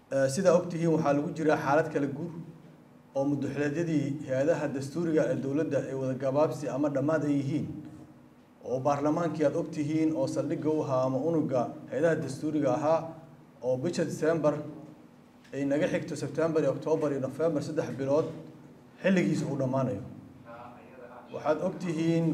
sidaa ogtihiin waxaa lagu jiraa xaalad kala guur oo mudaxileedyadii hay-adaha dastuuriga ee dowladda ay wada gabaabsi ama dhammaad ay yihiin oo baarlamaankii aada ogtihiin oo saldhigga u ahaa ama unuga hay-adaha dastuuriga ahaa oo bisha december ay naga xigto september iyo octoobar iyo november saddex bilood xilligiisa uu dhammaanayo waxaad ogtihiin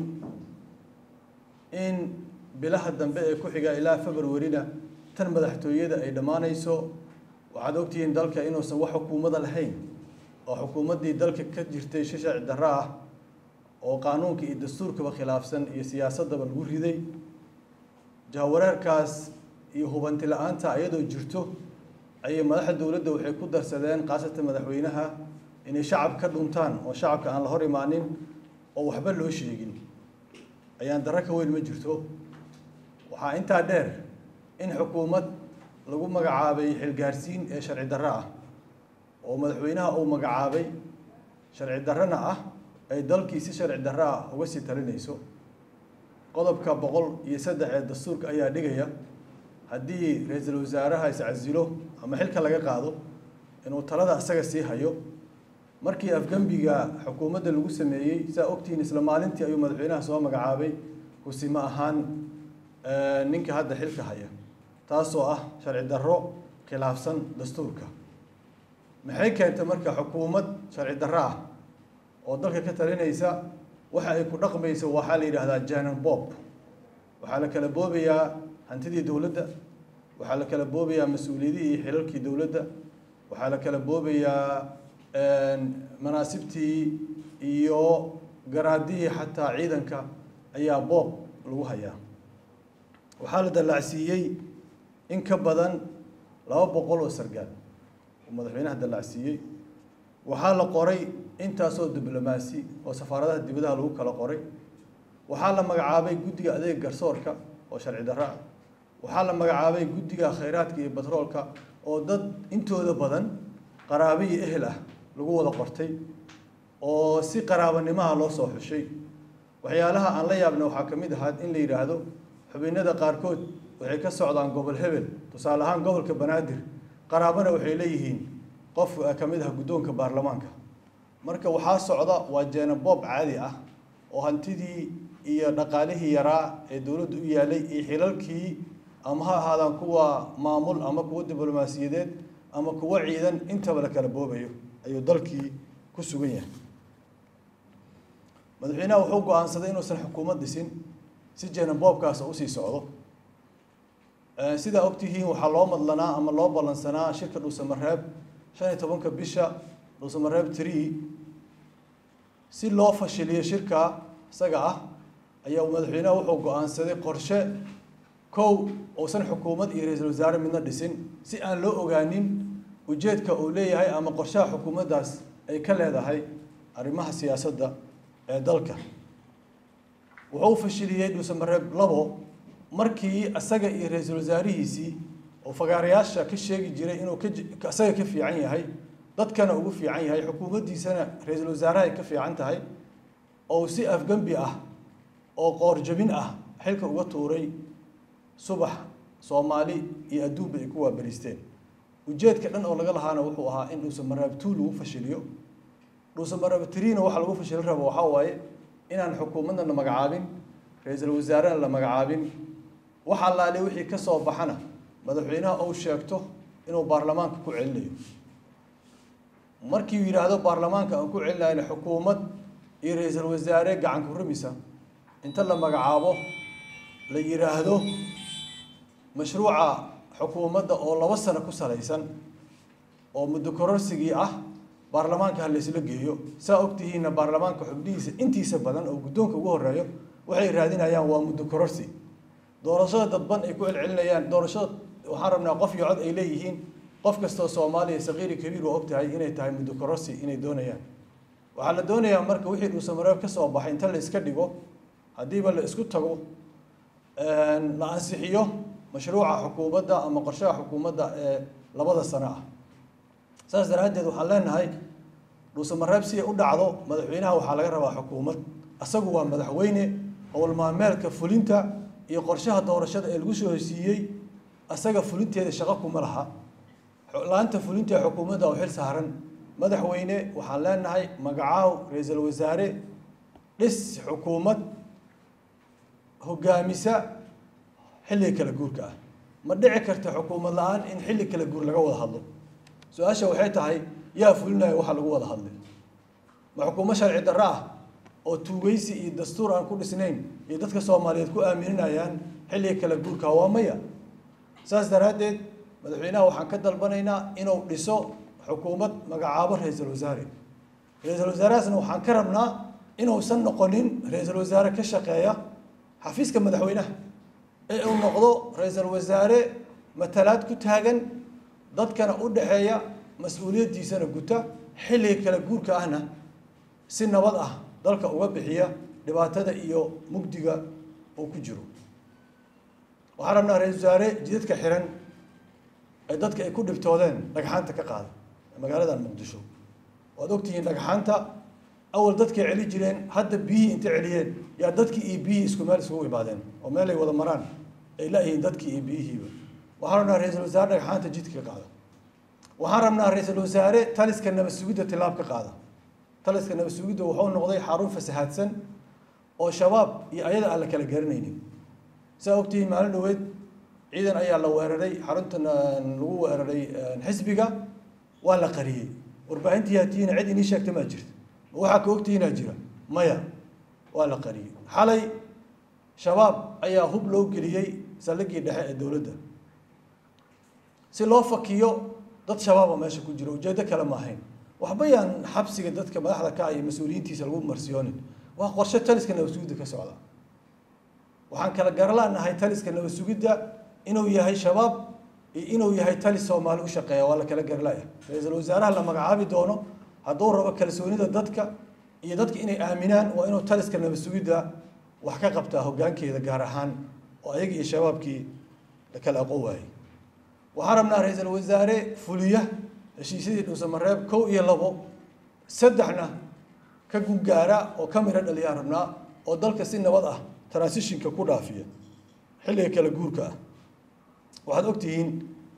in bilaha dambe ee ku xiga ilaa februarina tan madaxtooyada ay dhammaanayso waxaad ogtihiin dalka inuusan wax xukuumada lahayn oo xukuumaddii dalka ka jirtay shi sharci darro ah oo qaanuunka iyo dastuurkaba khilaafsan iyo siyaasaddaba lagu riday jahawareerkaas iyo hubanti la-aanta iyadoo jirto ayay madaxda dowladda waxay ku darsadeen khaasatan madaxweynaha inay shacab ka dhuntaan oo shacabka aan la hor imaanin oo waxba loo sheegin ayaan darro ka weyn ma jirto waxaa intaa dheer in xukuumad lagu magacaabay xilgaarsiin ee sharci darro ah oo madaxweynaha uu magacaabay sharci darrona ah ay dalkii si sharci darro ah uga sii talinayso qodobka boqol iyo saddex ee dastuurka ayaa dhigaya haddii ra-iisul wasaaraha iscasilo ama xilka laga qaado inuu talada isaga sii hayo markii afgembiga xukuumadda lagu sameeyey saa ogtihiin isla maalintii ayuu madaxweynaha soo magacaabay kusimo ahaan ninka hadda xilka haya taasoo ah sharci darro khilaafsan dastuurka maxay keentay marka xukuumad sharci darro ah oo dalka ka talinaysa waxa ay ku dhaqmayso waxaa la yidhaahdaa janan bob waxaa la kala boobayaa hantidii dowladda waxaa la kala boobayaa mas-uuliyadihii iyo xilalkii dowladda waxaa la kala boobayaa manaasibtii iyo garaadihii xataa ciidanka ayaa boob lagu hayaa waxaa la dallacsiiyey in ka badan laba boqol oo sargaal oo madaxweynaha dallacsiiyey waxaa la qoray intaasoo diblomaasi oo safaaradaha dibadaha lagu kala qoray waxaa la magacaabay guddiga adeega garsoorka oo sharci darro ah waxaa la magacaabay guddiga khayraadka iyo batroolka oo dad intooda badan qaraabe iyo ehel ah lagu wada qortay oo si qaraabanimaha loo soo xushay waxyaalaha aan la yaabna waxaa ka mid ahaa in la yidhaahdo xubinnada qaarkood waxay ka socdaan gobol hebel tusaale ahaan gobolka banaadir qaraabana waxay leeyihiin qof ka mid ah guddoonka baarlamaanka marka waxaa socda waa jeenaboob caadi ah oo hantidii iyo dhaqaalihii yaraa ee dowladda u yaalay iyo xilalkii ama ha ahaadaan kuwa maamul ama kuwa diblomaasiyadeed ama kuwa ciidan intaba la kala boobayo ayuu dalkii ku sugan yahay madaxweynaha wuxuu go-aansaday inuusan xukuumad dhisin si jeenaboobkaas usii socdo sidaa ogtihiin waxaa loo madlanaa ama loo ballansanaa shirka dhuusamareeb shan iyo tobanka bisha dhuusamareeb tree si loo fashiliyo shirka isaga ah ayaa madaxweynaha wuxuu go-aansaday qorshe kow uusan xukuumad iyo ra-iisul wasaare midna dhisin si aan loo ogaanin ujeedka uu leeyahay ama qorshaha xukuumaddaas ay ka leedahay arrimaha siyaasadda ee dalka wuxuu fashiliyey dhuusamareeb labo markii isaga iyo ra-iisul wasaarihiisii oo fagaarayaasha ka sheegi jiray inuu ka isaga ka fiican yahay dadkana ugu fiican yahay xukuumaddiisana ra-iisul wasaarahay ka fiican tahay oo si afgembi ah oo qoorjabin ah xilka uga tuuray subax soomaali iyo adduunba ay ku waabariisteen ujeedka dhan oo laga lahaana wuxuu ahaa in dhuusamareeb two lagu fashiliyo dhuusamareeb triina waxa lagu fashilin rabo waxaa waaye inaan xukuumadna la magacaabin ra-iisul wasaarena la magacaabin wax allaale wixii ka soo baxana madaxweynaha uu sheegto inuu baarlamaanka ku celinayo markii uu yidhaahdo baarlamaanka aan ku celinayna xukuumad iyo ra-iisul wasaare gacan ku rumisa inta la magacaabo la yidhaahdo mashruuca xukuumadda oo laba sano ku salaysan oo muddo kororsigii ah baarlamaanka ha laysla geeyo saa ogtihiinna baarlamaanka xubnihiisa intiisa badan oo guddoonka ugu horeeyo waxay raadinayaan waa muddo kororsi doorashada dadban ay ku celcelinayaan doorashada waxaan rabnaa qof iyo cod ay leeyihiin qof kastoo soomaaliya saqiiri kabiir waa ogtahay inay tahay muddo kororsi inay doonayaan waxaa la doonayaa marka wixii dhuusamareeb ka soo baxay inta la iska dhigo haddiiba la isku tago la ansixiyo mashruuca xukuumadda ama qorshaha xukuumadda ee labada sano ah saas daraaddeed waxaan leenahay dhuusamareeb si ay u dhacdo madaxweynaha waxaa laga rabaa xukuumad asagu waa madaxweyne howlmaameelka fulinta iyo qorshaha doorashada ee lagu soo hosiiyey asaga fulinteeda shaqo kuma laha laanta fulinta ee xukuumadda oo xil saaran madaxweyne waxaan leenahay magacaaw ra-iisul wasaare dhis xukuumad hogaamisa xilliga kala guurka ah ma dhici karta xukuumad la-aan in xilli kala guur laga wada hadlo su-aasha waxay tahay yaa fulinaya waxa lagu wada hadlay ma xukuumad sharci darro ah oo tuugeysi iyo dastuur aan ku dhisnayn iyo dadka soomaaliyeed ku aaminanayaan xilliga kala guurka waa maya saas daraaddeed madaxweynaha waxaan ka dalbanaynaa inuu dhiso xukuumad magacaabo ra-iisul wasaare ra-iisul wasaarahaasna waxaan ka rabnaa inuusan noqonin ra-iisul wasaare ka shaqeeya xafiiska madaxweynaha ee uu noqdo ra-iisul wasaare matalaad ku taagan dadkana u dhaxeeya mas-uuliyaddiisana guta xilliga kala guurka ahna si nabad ah dalka uga bixiya dhibaatada iyo mugdiga uu ku jiro waxaan rabnaa ra-iisul wasaare jidadka xiran ee dadka ay ku dhibtoodeen dhagxaanta ka qaada magaaladan muqdisho waad ogtihiin dhagxaanta awal dadkay celi jireen hadda biyihii intay celiyeen yaa dadkii iyo biyihii isku meel isugu imaadeen oo meel ay wada maraan ay la-yihiin dadkii iyo biyihiiba waxaan rabnaa ra-iisul wasaare dhagxaanta jidka ka qaada waxaan rabnaa ra-iisul wasaare taliska nabad sugidda tilaab ka qaada taliska nabad sugidda wuxuu noqday xarun fasahaadsan oo shabaab iyo ayada aan la kala garanaynin saa ogtihiin maalin dhaweed ciidan ayaa la weeraray xaruntan lagu weeraray xisbiga waa la qariyey warbaahintii haatiina cid inii sheegta maa jirta ma waxaa ka ogtihiinaa jira maya waa la qariyey xalay shabaab ayaa hub loo geliyey saldhiggii dhexe ee dowladda si loo fakiyo dad shabaaba meesha ku jiro ujeeddo kale ma ahayn waxba yaan xabsiga dadka madaxda ka iyo mas-uuliyiintiisa lagu marsiyoonin waa qorshe taliska nabad sugidda ka socda waxaan kala garalaanahay taliska nabad sugidda inuu yahay shabaab iyo inuu yahay talis soomaali u shaqeeya waa la kala garalaya ra-iisul wasaaraha la magacaabi doono hadduu rabo kalsoonida dadka iyo dadka inay aaminaan waa inuu taliska nabad sugidda wax ka qabtaa hoggaankeeda gaar ahaan oo ayaga iyo shabaabkii la kala aqoon waayey waxaan rabnaa ra-iisul wasaare fuliya heshiisyadii dhuusamareeb kow iyo labo saddexna ka gungaara oo ka miro dhaliyaan rabnaa oo dalka si nabad ah transitionka ku dhaafiya xilliga kala guurka ah waxaad ogtihiin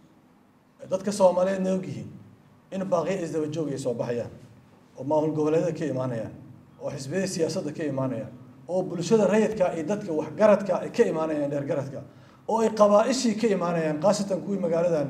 dadka soomaaliyeedna ogyihiin in baaqiya isdaba joog ay soo baxayaan oo maamul goboleedyada ka imaanayaan oo xisbiyada siyaasadda ka imaanayaan oo bulshada rayidka iyo dadka waxgaradka ay ka imaanayaan dheergaradka oo ay qabaa-ishii ka imaanayaan khaasatan kuwii magaaladan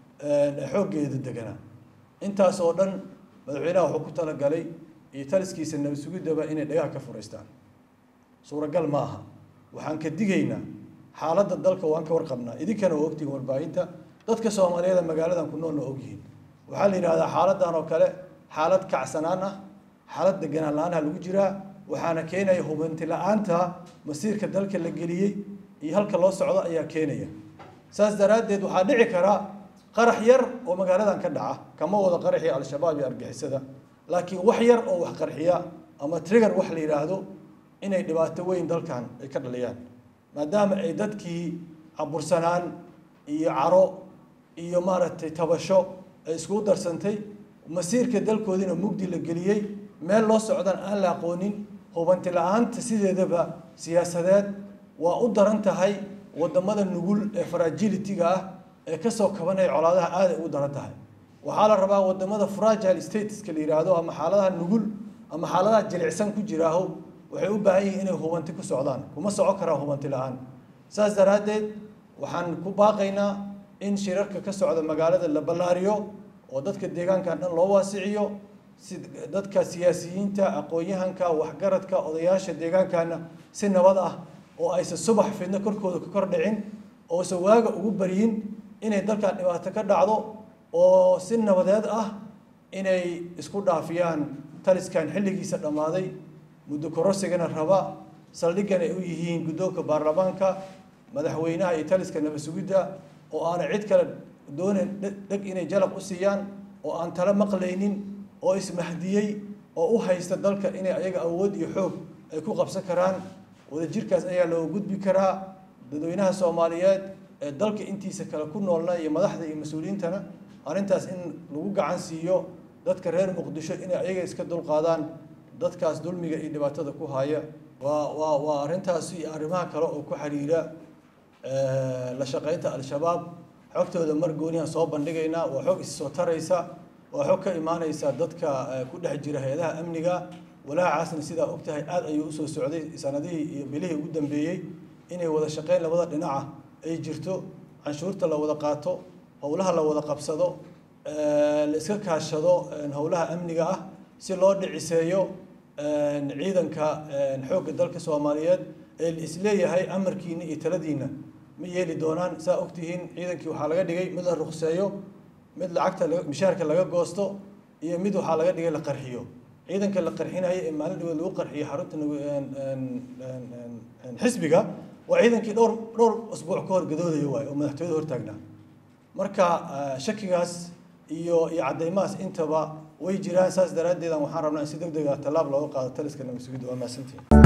xooggeeda deganaa intaas oo dhan madaxweynaha wuxuu ku talagalay iyo taliskiisa nabad sugiddaba inay dhagaha ka furaystaan suuragal ma aha waxaan ka digaynaa xaaladda dalka waan ka warqabnaa idinkana waa ogtihiin warbaahinta dadka soomaaliyeed ee magaaladan ku noolna ogyihiin waxaa la yidhahdaa xaaladdan oo kale xaalad kacsanaan ah xaalad deganaan la-aanha lagu jiraa waxaana keenaya hubanti la-aanta masiirka dalka la geliyey iyo halka loo socdo ayaa keenaya saas daraaddeed waxaa dhici karaa qarax yar oo magaaladan ka dhaca kama wada qaraxii al-shabaab iyo argixisada laakiin wax yar oo wax qarxiya ama trigger wax la yidhaahdo inay dhibaato weyn dalkan ay ka dhaliyaan maadaama ay dadkii cabursanaan iyo caro iyo maaragtay tabasho ay iskugu darsantay masiirka dalkoodiina mugdi la geliyey meel loo socdan aan la aqoonin hubanti la-aanta sideedaba siyaasadeed waa u daran tahay wadamada nugul ee fragility-ga ah ee kasoo kabanaya colaadaha aaday ugu daran tahay waxaa la rabaa wadamada fragile stateska la yidhaahdo ama xaaladaha nugul ama xaaladaha jilicsan ku jiraaho waxay u baahan yihiin inay hubanti ku socdaan kuma soco karaan hubanti la-aan saas daraaddeed waxaan ku baaqaynaa in shirarka ka socda magaalada la ballaariyo oo dadka deegaankan dhan loo waasiciyo si dadka siyaasiyiinta aqoon-yahanka waxgaradka odayaasha deegaankana si nabad ah oo aysan subax fidno korkooda ka kor dhicin oosan waaga ugu baryin inay dalkan dhibaato ka dhacdo oo si nabadeed ah inay isku dhaafiyaan taliskan xilligiisa dhammaaday muddo korosigana raba saldhiggan ay u yihiin guddoonka baarlamaanka madaxweynaha iyo taliska nabad sugidda oo aanay cid kale doonayn dheg inay jalaq u siiyaan oo aan tala maqlaynin oo ismahdiyey oo u haysta dalka inay ayaga awood iyo xoog ay ku qabsan karaan wadajirkaas ayaa looga gudbi karaa dadweynaha soomaaliyeed ee dalka intiisa kale ku noolna iyo madaxda iyo mas-uuliyiintana arrintaas in lagu gacan siiyo dadka reer muqdisho inay ayaga iska dulqaadaan dadkaas dulmiga iyo dhibaatada ku haya waa waa waa arrintaasi iyo arrimaha kale oo ku xiriira la shaqaynta al-shabaab xogtooda mar goonihan soo bandhigaynaa waa xog issoo taraysa waa xog ka imaanaysa dadka ku dhex jira hay-adaha amniga walaacaasna sidaa og tahay aada ayuu usoo socday sanadihii iyo bilihii ugu dambeeyey inay wada shaqeyn labada dhinaca ay jirto canshuurta la wada qaato howlaha la wada qabsado la iska kaashado howlaha amniga ah si loo dhiciseeyo ciidanka xoogga dalka soomaaliyeed ee la isleeyahay amarkiina iyo taladiina ma yeeli doonaan saa ogtihiin ciidankii waxaa laga dhigay mid la ruqseeyo mid lacagta mishaarka laga goosto iyo mid waxaa laga dhigay la qarxiyo ciidanka la qarxinayo ee maalin dhaweed lagu qarxiyo xarunta xisbiga waa ciidankii dhowr dhowr usbuuc ka hor gadoodaya waayo oo madaxtooyada hortaagnaa marka shakigaas iyo iyo caddeymahaas intaba way jiraan saas daraaddeedan waxaan rabnaa in si deg dega tallaab looga qaado taliska nabad sugidda waa mahadsantihin